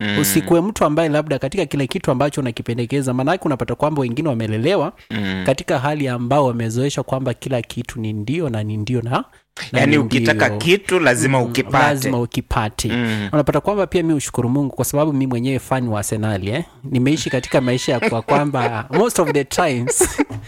Mm. usikuwe mtu ambaye labda katika kile kitu ambacho unakipendekeza maanake unapata kwamba wengine wamelelewa Mm. katika hali ambao wamezoesha kwamba kila kitu ni ndio na ni ndio na, na yaani ni ukitaka ndio. kitu lazima Mm, ukipate lazima ukipate Mm. unapata kwamba pia mi ushukuru mungu kwa sababu mi mwenyewe fani wa arsenali eh? nimeishi katika maisha ya kwa kwamba most of the times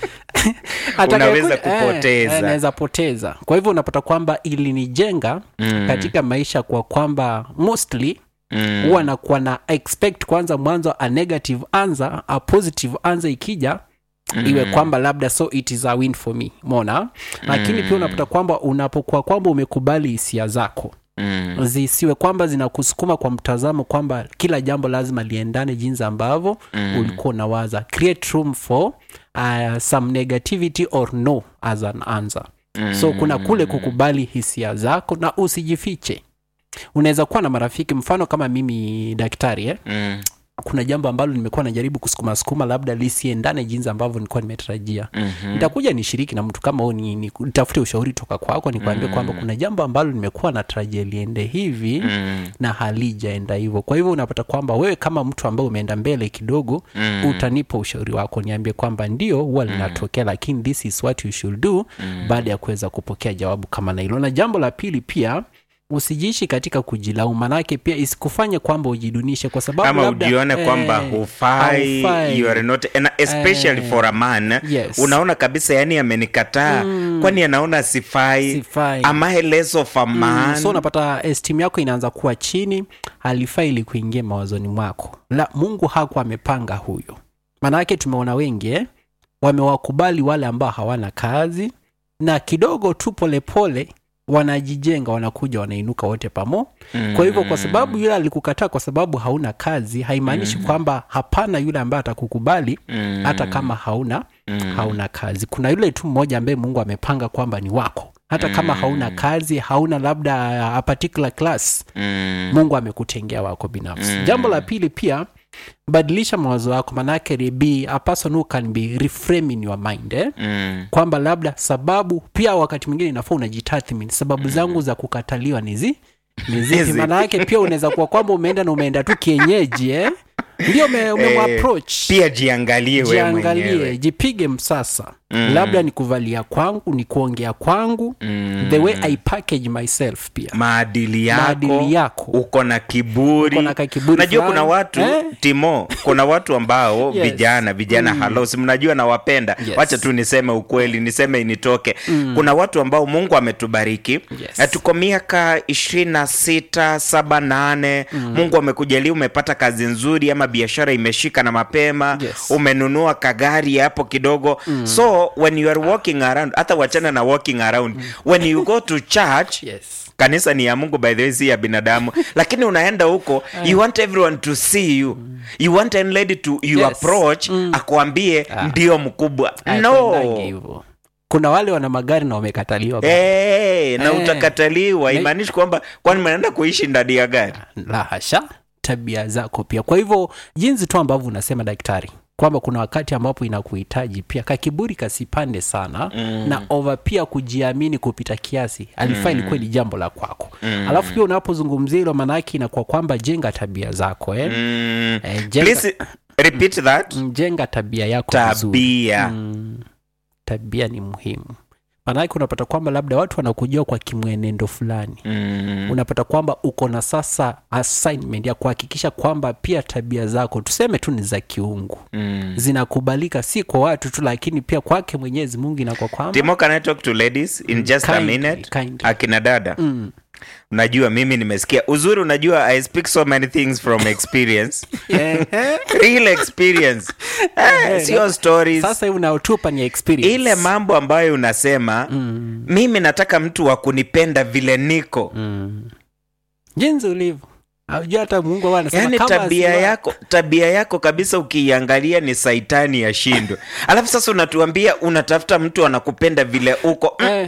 atakaye- Unaweza eh, kupoteza. eh, naweza poteza kwa hivyo unapata kwamba ilinijenga Mm. katika maisha kwa kwamba mostly Mm. huwa nakuwa na expect kwanza mwanzo a negative answer a positive answer ikija Mm. iwe kwamba labda so it is a win for me mona lakini pia unapata kwamba unapokuwa kwamba umekubali hisia zako Mm. zisiwe kwamba zinakusukuma kwa mtazamo kwamba kila jambo lazima liendane jinsi ambavyo Mm. ulikuwa unawaza create room for uh, some negativity or no as an answer Mm. so kuna kule kukubali hisia zako na usijifiche unaweza kuwa na marafiki mfano kama mimi daktari eh? Mm. kuna jambo ambalo nimekuwa najaribu kusukuma sukuma labda lisiendane jinsi ambavyo nilikuwa nimetarajia Mhm. nitakuja nishiriki na mtu kama huo ni, ni, nitafute ushauri toka kwako nikwambie kwamba kuna jambo ambalo nimekuwa natarajia liende hivi Mm. na halijaenda hivyo kwa hivyo unapata kwamba wewe kama mtu ambaye umeenda mbele kidogo Mm. utanipa ushauri wako niambie kwamba ndio huwa linatokea lakini this is what you should do baada ya kuweza kupokea jawabu kama na hilo na jambo la pili pia usijiishi katika kujilaumu manake pia isikufanye kwamba ujidunishe kwa sababu ama labda, ujione eh, kwamba hufai haufai. you are not and especially Eh, for a man yes. unaona kabisa yani amenikataa kwani anaona sifai Sifai. am I less of a man so unapata estimu yako inaanza kuwa chini halifai ili kuingia mawazoni mwako la mungu hakuwa amepanga huyo maanake tumeona wengi eh? wamewakubali wale ambao hawana kazi na kidogo tu polepole wanajijenga wanakuja wanainuka wote pamo Mm. kwa hivyo kwa sababu yule alikukataa kwa sababu hauna kazi haimaanishi kwamba hapana yule ambaye atakukubali Mm. hata kama hauna Mm. hauna kazi kuna yule tu mmoja ambaye mungu amepanga kwamba ni wako hata kama hauna kazi hauna labda a particular class Mm. mungu amekutengea wako binafsi jambo la pili pia badilisha mawazo yako manake ni be a person who can be reframing your mind eh? Mm. kwamba labda sababu pia wakati mwingine inafaa unajitathmini sababu zangu za kukataliwa ni zi ni zipi Zipi? maana yake pia unaweza kuwa kwamba umeenda na umeenda tu kienyeji eh? ndio ume- umemapproach pia jiangalie wewe jiangalie mwenyewe jipige msasa mm. labda ni kuvalia kwangu ni kuongea kwangu mm. the way i package myself pia maadili yako, Maadili yako. uko na kiburi Uko na kakiburi najua fulani. kuna watu Eh? timo kuna watu ambao Yes. vijana vijana mm. halos mnajua nawapenda Yes. wacha tu niseme ukweli niseme initoke mm. kuna watu ambao mungu ametubariki Yes. Na tuko miaka ishirini na sita saba nane mm. mungu amekujalia umepata kazi nzuri ama biashara imeshika na mapema Yes. umenunua kagari hapo kidogo mm. so when you are walking around hata wachana na walking around mm. when you go to church yes kanisa ni ya mungu by the way si ya binadamu lakini unaenda huko you want everyone to see you you want a lady to you Yes. approach akuambie ndio mkubwa Hapendangi no hivyo. kuna wale wana magari na wamekataliwa hey, na Eh. utakataliwa Na- imaanishi kwamba kwani mnaenda kuishi ndani ya gari la hasha tabia zako pia kwa hivyo jinsi tu ambavyo unasema daktari kwamba kuna wakati ambapo inakuhitaji pia kakiburi kasipande sana mm. na over pia kujiamini kupita kiasi alifaa mm. ilikuwa ni jambo la kwako mm. alafu pia unapozungumzia hilo maanaake inakuwa kwamba jenga tabia zako eh? mm. Eh, jenga, please repeat that mm, jenga tabia yako vizuri tabia mm, tabia ni muhimu maanake unapata kwamba labda watu wanakujua kwa kimwenendo fulani mm. unapata kwamba uko na sasa assignment ya kuhakikisha kwamba pia tabia zako tuseme tu ni za kiungu Mm. zinakubalika si kwa watu tu lakini pia kwake mwenyezi mungu inakuwa kwamba timo can i talk to ladies in just a Kindly, minute kindly. akina dada Mm. unajua mimi nimesikia uzuri unajua i speak so many things from experience Ehe. real experience eh, sio stories sasa hivi unaotupa ni experience ile mambo ambayo unasema mm. mimi nataka mtu wa kunipenda vile niko mm. jinsi ulivyo aujua hata mungu huwa anasema yaani kama tabia asiwa- yako tabia yako kabisa ukiiangalia ni saitani ya shindo alafu sasa unatuambia unatafuta mtu anakupenda vile uko Eh,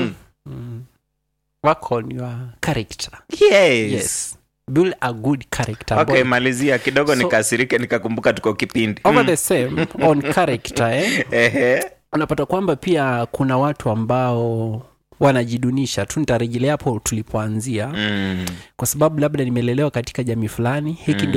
Mm-mm. work on your character yes. yes build a good character okay Boy. malizia kidogo So- nikasirike nikakumbuka tuko kipindi over Mm. the same on character eh? Ehe. unapata kwamba pia kuna watu ambao wanajidunisha tu nitarejelea hapo tulipoanzia Mm. kwa sababu labda nimelelewa katika jamii fulani hiki ndio